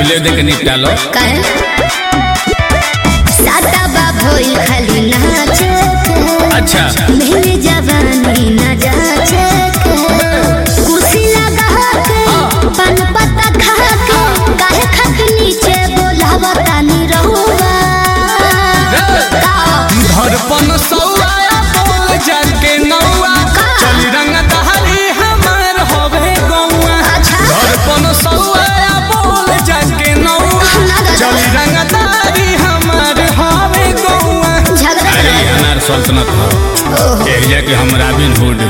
पहिले देख निपटा लो काहे सादा बा भइल खाली नाचे के अच्छा मेरे जवानी न जाचे के कुर्सी लगा के पान पत्ता खा के काहे खाके नीचे बोलावा तानी रहुआ का धड़पन सौआ बोल जाके नौआ चल रंग दहरी हमार होवे गौआ अच्छा धड़पन सौआ बोल जाके नौआ चल रंग दहरी हमार होवे गौआ झगड़ा अरे ये अनार सल्तनत हो ओहो एरिया के हम रॉबिन हुड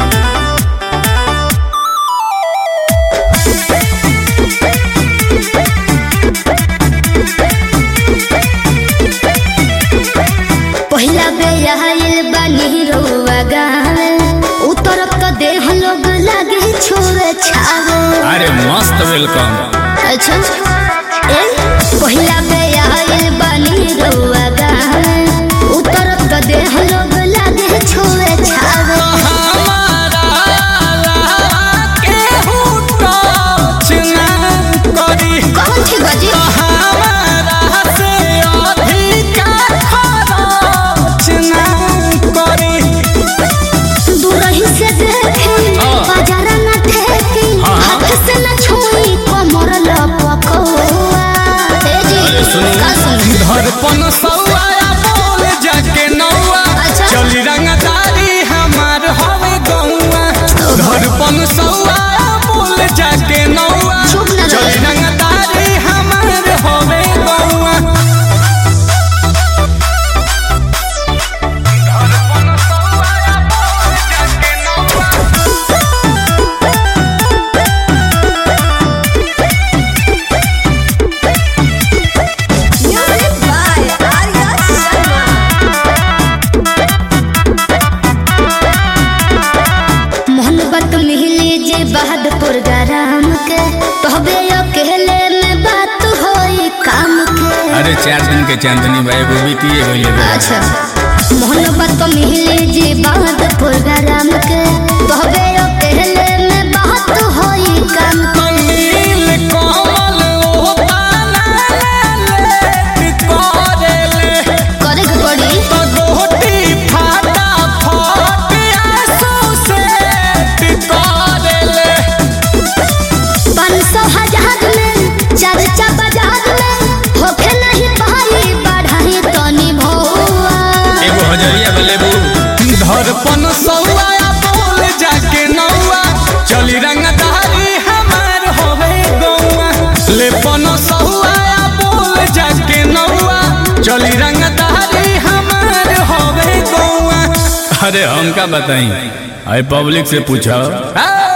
पहिला बेर आइल बानी रउआ गावे उतरब त देह लोग लागे छोरे छावे अरे मस्त वेलकम अच्छा ए पहिला बेर आइल बानी रउआ गावे उतरब त देह लोग लागे छोरे छावे हमारा केहू टच ना करी कौन छी बजी हमारा से अधिका खरच ना करी दूरही से देखे हाँ। बाजारा न ठेकी हाँ, हाँ। हाथ से न छुई कमर लपकौआ ए जी अरे सुनू का सुनू धड़पन सौआ बोल जाके नौआ अच्छा। चली रंगदारी हमार हवे गौआ धड़पन सौआ बोल जाके नौआ चुप ना रहे। चली रंगदारी हमार हवे गौआ धड़पन सौआ बोल जाके नौआ Music by Arya Sharma. मोहब्बत मिली जे बहादुर गरम के तहबे अकेले में बात होई काम के अरे चार दिन के चांदनी भाई वो भी किए गए अच्छा मोहब्बत मिली जे बहादुर गरम के तहबे अकेले में बात होई काम के नील कमल ओ ताना ले करेले करे के पड़ी तो गोटी फाटा फाट आंसू से करेले पाँच सौ हजार में चर्चा बाजार में होखे नहीं पाई बढ़ाई तनी भौआ एगो हजरिया बलेबू धड़पन सौआ बोल जाके नौआ चली रंगदारी हमार होवे गौआ लेपन सौआ बोल जाके नौआ चली रंगदारी हमार होवे गौआ अरे हमका बताई अरे पब्लिक से पूछो